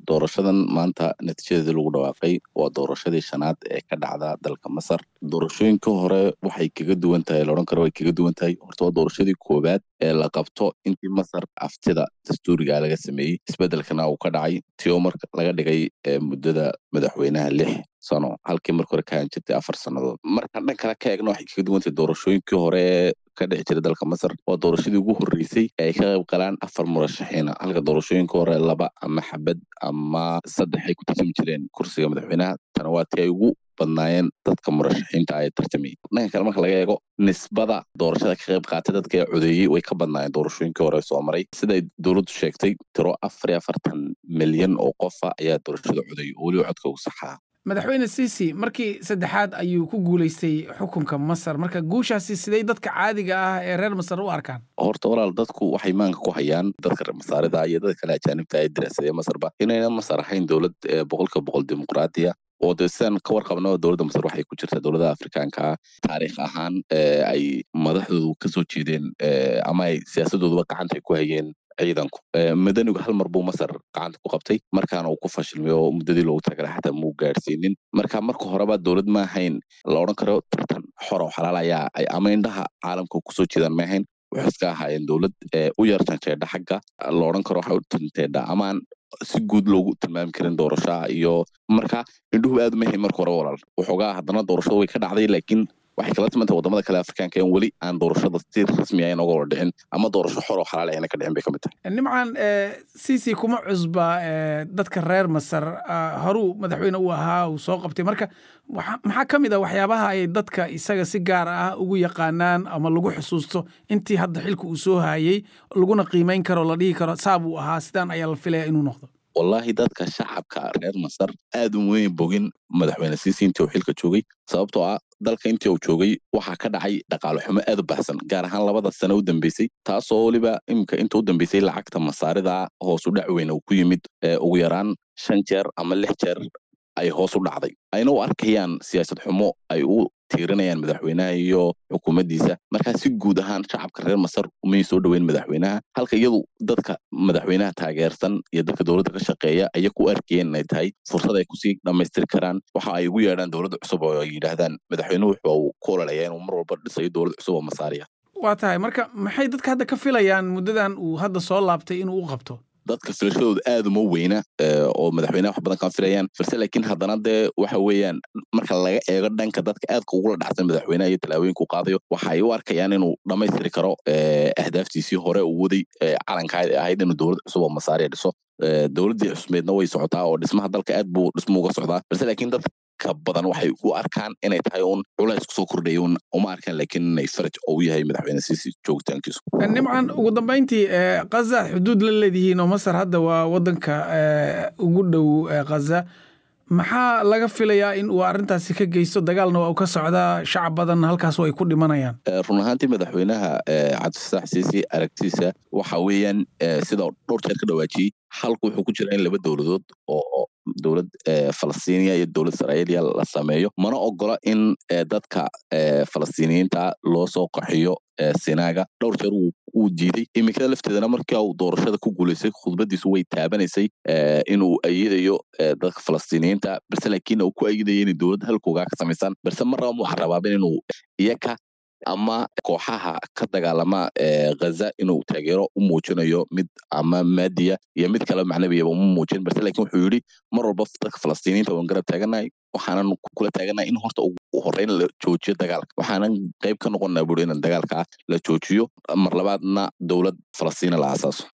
doorashadan maanta natiijadeedii lagu dhawaaqay waa doorashadii shanaad ee ka dhacda dalka masar doorashooyinka hore waxay kaga duwan tahay laodhan karo way kaga duwan tahay horta waa doorashadii koowaad ee la qabto intii masar aftida dastuuriga laga sameeyey isbeddelkana uu ka dhacay tio marka laga dhigay muddada madaxweynaha lix sano halkii marka hore kahan jirtay afar sannadood markaan dhan kale ka eegna waxay kaga duwan tahay doorashooyinkii hore ka dhici jiray dalka masar waa doorashadii ugu horreysay ee ay ka qayb galaan afar murashaxiina halka doorashooyinka hore laba ama xabad ama saddex ay ku tartami jireen kursiga madaxweynaha tana waa tii ay ugu badnaayeen dadka murashaxiinta ay tartamayay dhanka kale marka laga eego nisbada doorashada ka qayb qaatay dadka ee codeeyey way ka badnaayeen doorashooyinkii hore soo maray siday dowladdu sheegtay tiro afar iyo afartan milyan oo qofa ayaa doorashada codeeyey oo weliba codka ugu saxaa madaxweyne siisi markii saddexaad ayuu ku guulaystay xukunka masar marka guushaasi siday dadka caadiga ah ee reer masar u arkaan horta walaal dadku waxay maanka ku hayaan dadka reer masaarida iyo dadka kale ajaanibta ee diraasadee masarba inayna masar ahayn dowlad boqolkiiba boqol dimuqraadiya oo dee sidaan ka warqabno dowladda masar waxay ku jirtaa dowladaha afrikaanka taariikh ahaan ay madaxdoodu kasoo jeedeen ama ay siyaasadooduba gacanta ay ku hayeen ciidanku madanigu hal mar buu masar gacanta ku qabtay markaana uu ku fashilmay oo muddadii loogu tagala xataa muu gaadhsiinin marka marka horeba dowlad ma ahayn la odhan karo tartan xor oo xalaal ayaa ay ama indhaha caalamka kusoo jeedaan ma ahayn waxay iska ahaayeen dowlad u yar janjeedha xagga la odhan karo waxay u tanteedha amaan si guud loogu tilmaami karin doorashaha iyo marka indhuhu aad mahay marka hore walaal waxoogaa haddana doorashada way ka dhacday laakiin waxay kala timantahay wadamada kale afrikaanka in weli aan doorashada si rasmi ah inooga wada dhicin ama doorasho xor oo xalaal ayna ka dhicin bay ka mid tahay nimcan sisi kuma cusba dadka reer masar horuu madaxweyne u ahaa uu soo qabtay marka maxaa ka mid ah waxyaabaha ay dadka isaga si gaar ah ugu yaqaanaan ama lagu xusuusto intii hadda xilka uu soo hayey laguna qiimeyn karo la dhihi karo saab uu ahaa sidaan ayaa la filaya inuu noqdo wallaahi dadka shacabka reer masar aad umayn bogin madaxweyne siisi intii uu xilka joogay sababtoo ah dalka intii uu joogay waxaa ka dhacay dhaqaale xumo aad u baxsan gaar ahaan labada sano u dambeysay taasoo weliba iminka inta u dambeysay lacagta masaarida hoos u dhac weyn uu ku yimid ugu yaraan shan jeer ama lix jeer ay hoos u dhacday ayna u arkayaan siyaasad xumo ay u tiirinayaan madaxweynaha iyo xukuumaddiisa markaa si guud ahaan shacabka reer masar umay soo dhoweyn madaxweynaha halka iyadu dadka madaxweynaha taageersan iyo dadka dowladda ka shaqeeya aya ku arkayeen inay tahay fursad ay kusii dhammaystiri karaan waxa ay ugu yeedhaan dowladda cusub oo ay yidhaahdaan madaxweynuhu wuxuu uu ku ololaya inuu mar walba dhisayo dowlad cusub oo masaariya waa tahay marka maxay dadka hadda ka filayaan muddadan uu hadda soo laabtay inuu u qabto dadka filashadooda aad uma weyna oo madaxweynaha wax badan kama filayaan balse laakiin haddana dee waxa weeyaan marka laga eego dhanka dadka aadka ugula dhacsan madaxweynaha iyo tallaabooyinka u qaadayo waxa ay u arkayaan inuu dhammaystiri karo ahdaaftiisii hore uu waday calanka ahayd inuu dowlad cusub oo masaariya dhiso dowladdii cusmeedna way socotaa oo dhismaha dalka aad buu dhismo uga socdaa balse laakiin dad ka badan waxay u arkaan inay tahay uun culays kusoo kordhaya un uma arkaan laakiin inay faraj oo u yahay madaxweyne siisi joogitaankiisu nimcan ugu dambayntii khaza xuduud la leedihiin oo masar hadda waa waddanka ugu dhow khaza maxaa laga filayaa in uu arrintaasi ka geysto dagaalna waa uu ka socdaa shacab badan halkaas ay ku dhimanayaan run ahaantii madaxweynaha cabdifataax siisi aragtiisa waxa weeyaan sida dhowr jeer ka dhawaajiyey halku wuxuu ku jira in laba dowladood oo dowlad falastiiniya iyo dowlad israa'iiliya la sameeyo mana ogola in dadka falastiiniyiinta loo soo qaxiyo sinaaga dhowr jeer wuu diiday iminkada lafteedana markii uu doorashada ku guulaystay khudbadiisu way taabanaysay inuu ayidayo dadka falastiiniyiinta balse laakiin uu ku ayidaya inay dowlad halkoogaa ka samaysaan balse marnaba mu rabaabin inuu iyaka ama kooxaha ka dagaalama ghaza inuu taageero u muujinayo mid ama maadiya iyo mid kale macnabiyaba uma muujin balse laakiin wuxuu yidhi mar walba dadka falastiiniyiinta waan garab taaganahay waxaanan kula taaganahay in horta ugu horreyn la joojiyo dagaalka waxaanan qayb ka noqonnaa buuri in dagaalka la joojiyo mar labaadna dowlad falastiina la aasaaso